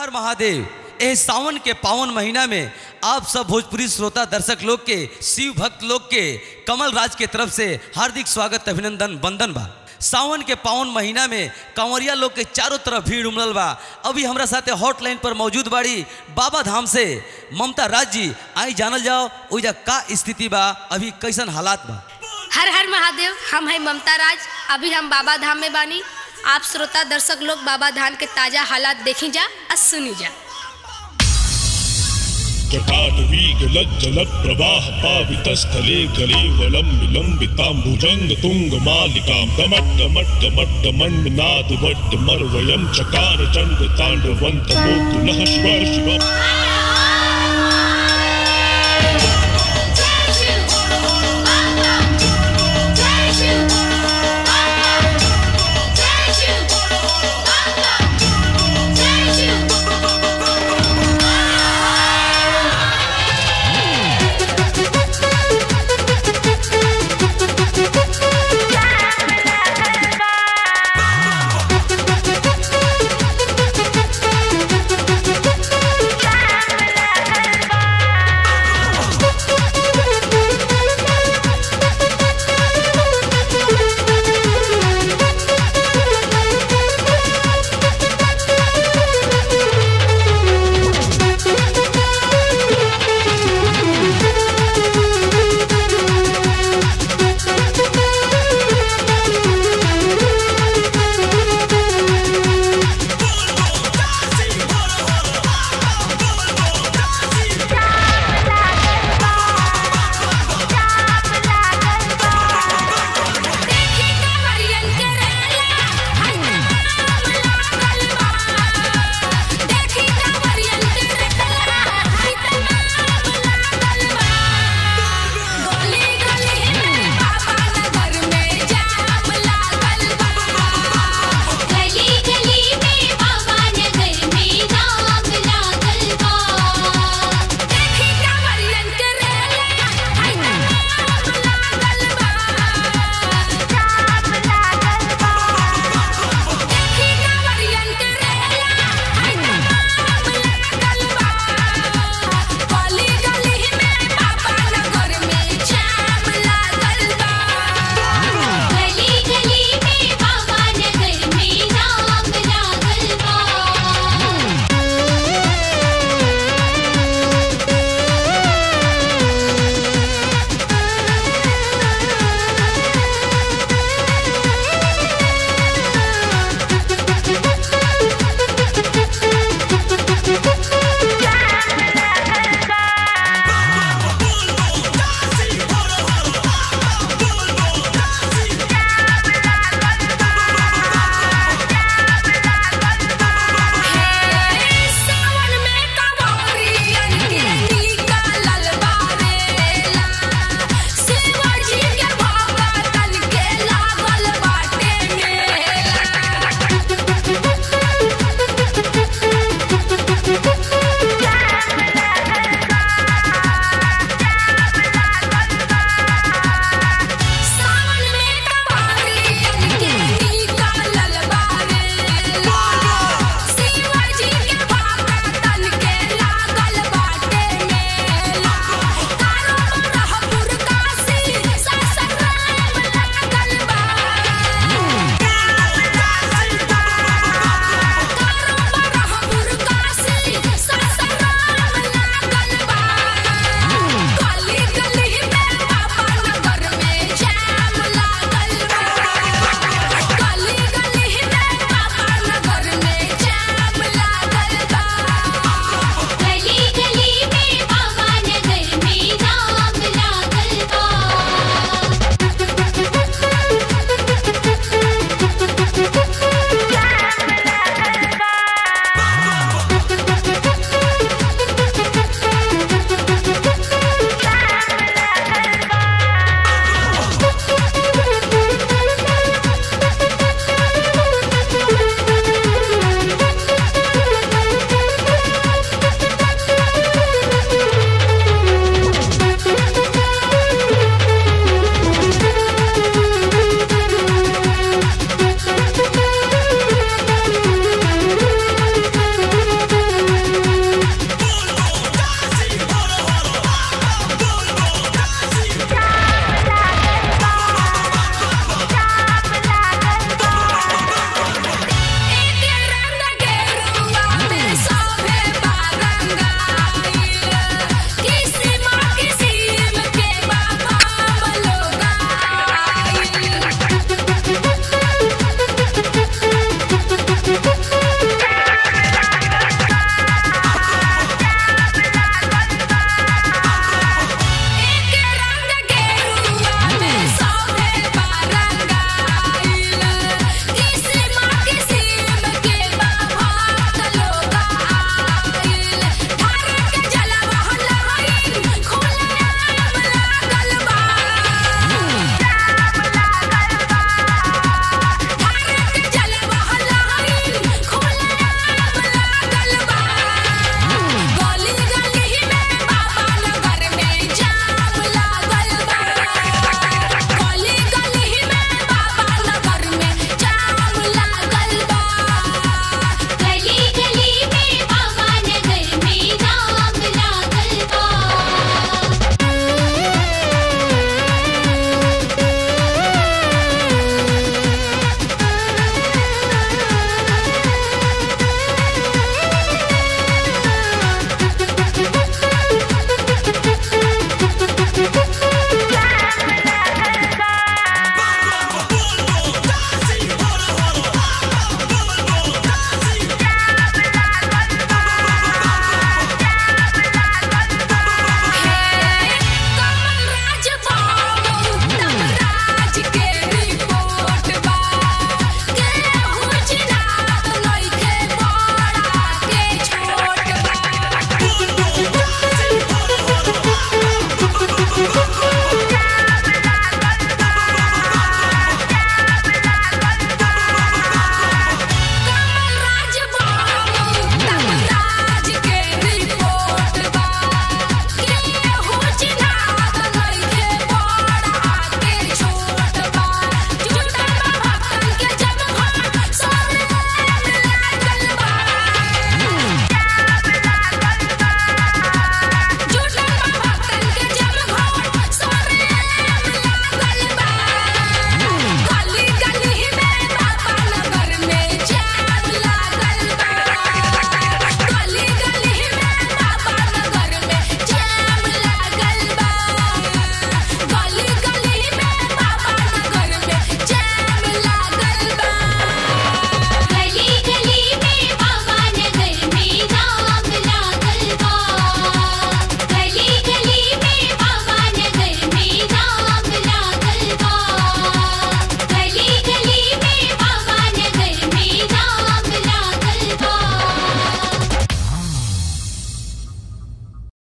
हर महादेव एह सावन के पावन महीना में आप सब भोजपुरी श्रोता दर्शक लोग के शिव भक्त लोग के कमल राज के तरफ से हार्दिक स्वागत अभिनंदन वंदन बा सावन के पावन महीना में कंवरिया लोग के चारों तरफ भीड़ उमड़ल बा अभी हमरा साथे हॉटलाइन पर मौजूद बाड़ी बाबा धाम से ममता राज जी आई जानल जाओ ओइजा का स्थिति बा अभी कैसन हालात बा हर हर महादेव हम है ममता राज अभी हम बाबा धाम में बानी आप श्रोता दर्शक लोग बाबा धाम के ताजा हालात देखी जा और सुनी जा जटाटवीगलज्जलप्रवाह पावितस्थले कलेवलं विलम्बिताम्बुजङ्ग तुङ्गमालिकां दमट्टमट्टमट्टमण्डनादवट्टमर्वयं चकार चण्ड ताण्डवन्तमोतु नः शिव शिव